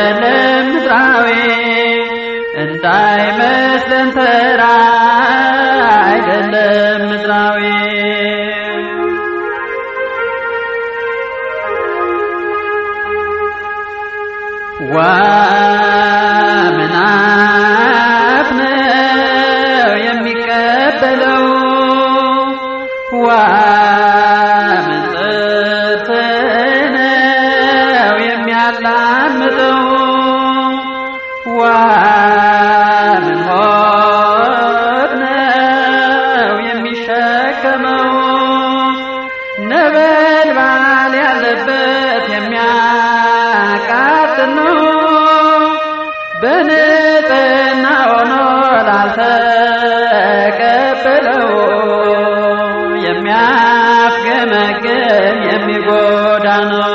አይደለም ምድራዊ እንዳይመስለን ተራ አይደለም ምድራዊ ዋምናፍ ነው የሚቀበለው ዋምን ጥርስ ነው የሚያላምጠው ዋምን ሆድ ነው የሚሸከመው ነበልባል ያለበት የሚያቃጥል ነው በንጽህና ሆኖ ላልተቀበለው የሚያፍገመግም የሚጎዳ ነው።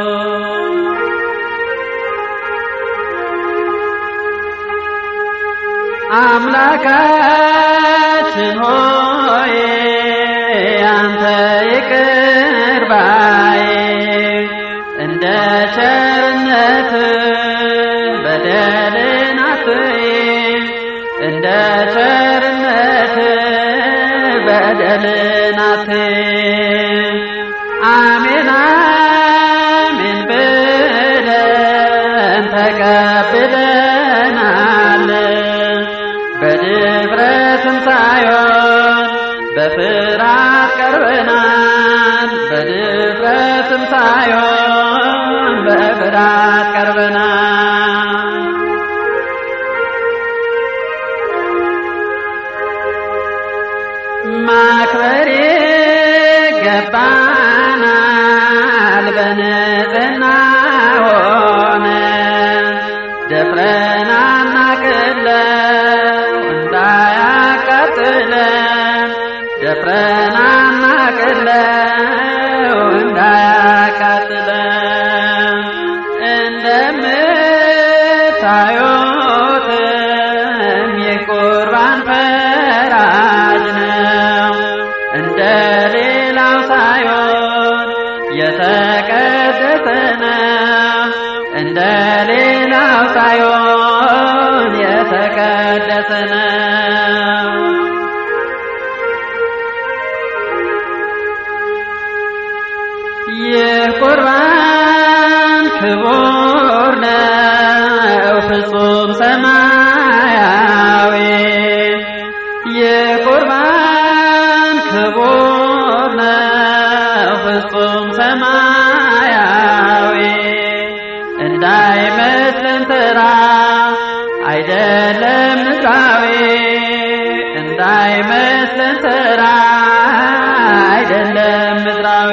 አምላካችን ሆይ አንተ ይቅር ባይ እንደ ቸርነት በደልን አትይ እንደ ቸርነት በደልን አትይ አሜን አሜን ብለን ተቀብለናል በድፍረትም ሳይሆን በፍርሃት ቀርበናል በድፍረትም ሳይሆን በፍርሃት ቀርበናል ማክበር ይገባናል በንጽህና ሆነ ደፍረን አናቅለው እንዳያቃጥለን ደፍረን አናቅለው እንዳያቃጥለን እንደምታዩትም የቁርባን ፈራጅ ነው እንደ ሌላው ሳይሆን የተቀደሰ ነው እንደ ሌላው ሳይሆን የተቀደሰ ነው የቁርባን ክቡር ነው ፍጹም ሰማያዊ የቁርባን ክቡር ነው ፍጹም ሰማያዊ እንዳይመስለን ተራ አይደለም ምድራዊ እንዳይመስለን ተራ አይደለም ምድራዊ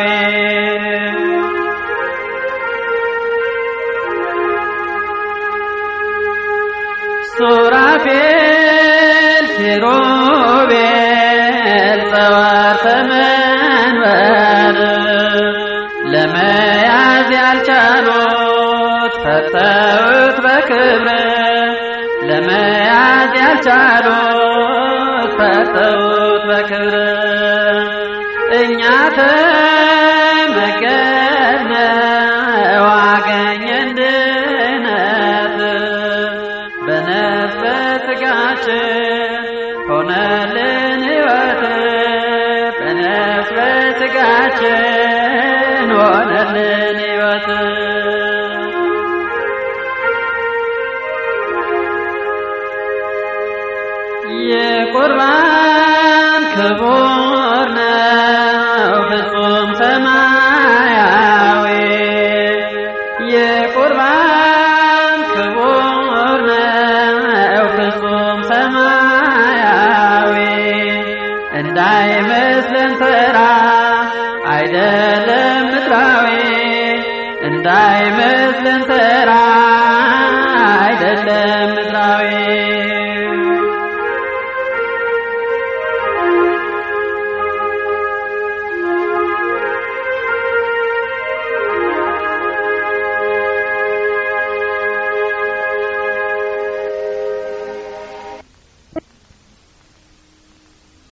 ሱራፌል ኪሩቤል ጸዋርተ መንበር ለመያዝ ያልቻሉት ፈተውት በክብር ለመያዝ ያልቻሉት ፈተውት በክብር እኛ ተመገብነው አገኘን ድነት በነፍስ በሥጋችን ሆነልን ሕይወት በነፍስ በሥጋችን ሆነልን ሕይወት የቁርባን ክቡር ነው ፍጹም ሰማያዊ የቁርባን ክቡር ነው ፍጹም ሰማያዊ እንዳይመስለን ተራ አይደለም ምድራዊ እንዳይመስለን ተራ አይደለም